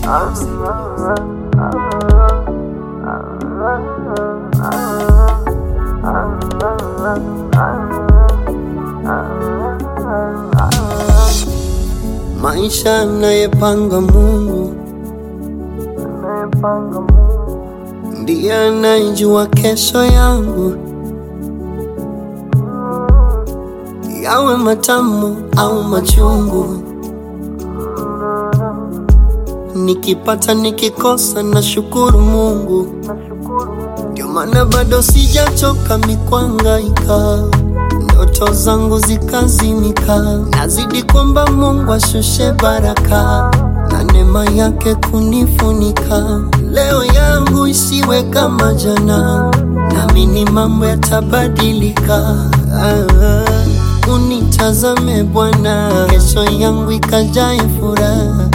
Maisha anayepanga Mungu ndiye anayejua kesho yangu, yawe matamu au machungu. Nikipata nikikosa, na shukuru Mungu, ndio maana bado sijachoka mikwangaika ndoto zangu zikazimika, nazidi kwamba Mungu ashushe baraka na neema yake kunifunika. Leo yangu isiwe kama jana, naamini mambo yatabadilika. Ah, unitazame Bwana, kesho yangu ikajae furaha,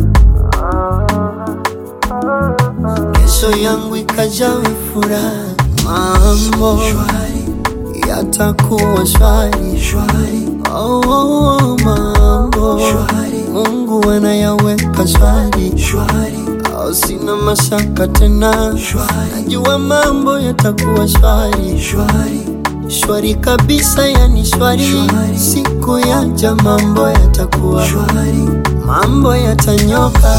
kesho yangu ikajawe furaha, mambo yatakuwa shwari. Oh, oh, oh, mambo Mungu anayaweka shwari. Oh, sina mashaka tena, najua mambo yatakuwa shwari shwari kabisa, yani shwari. Siku yaja mambo yatakuwa mambo yatanyoka.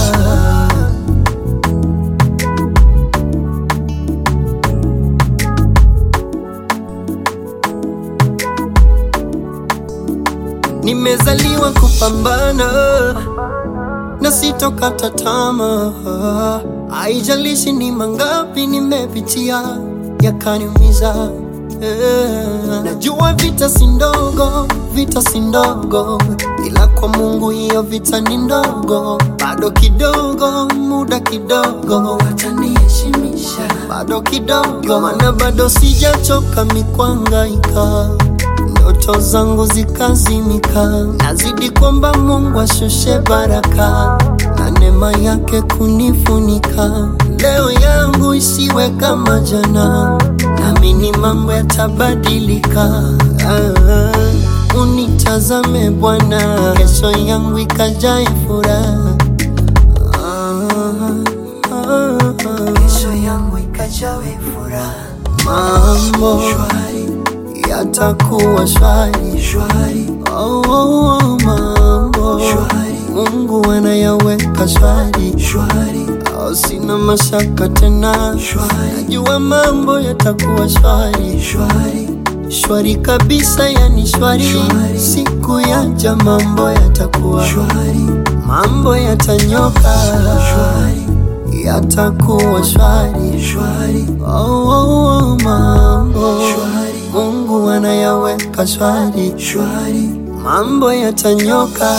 Nimezaliwa kupambana na sitokata tamaa, haijalishi ni mangapi nimepitia yakaniumiza. Eh, Najua vita si ndogo, vita si ndogo, ila kwa Mungu hiyo vita ni ndogo. Bado kidogo, muda kidogo, wataniheshimisha bado kidogo, maana bado sijachoka mikwangaika ndoto zangu zikazimika, nazidi kwamba Mungu ashushe baraka na neema yake kunifunika. Leo yangu isiwe kama jana, naamini mambo yatabadilika. Ah, unitazame Bwana, kesho yangu ikajae furaha. Ah, ah, ah. kesho yangu ikajawe furaha Mambo yatakuwa shwari. shwari Oh, oh, oh, mambo Shwari. Mungu anayaweka shwari. shwari Oh, sina mashaka tena, Shwari. najua mambo yatakuwa shwari shwari shwari kabisa, yani shwari. Shwari. Siku yaja mambo yatakuwa shwari mambo yatanyoka, shwari yatakuwa shwari. shwari Oh, oh, oh, mambo Shwari. Mungu anayaweka shwari shwari mambo yatanyoka.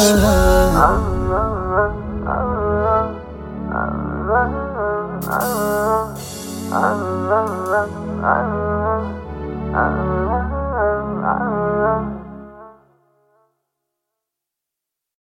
Ah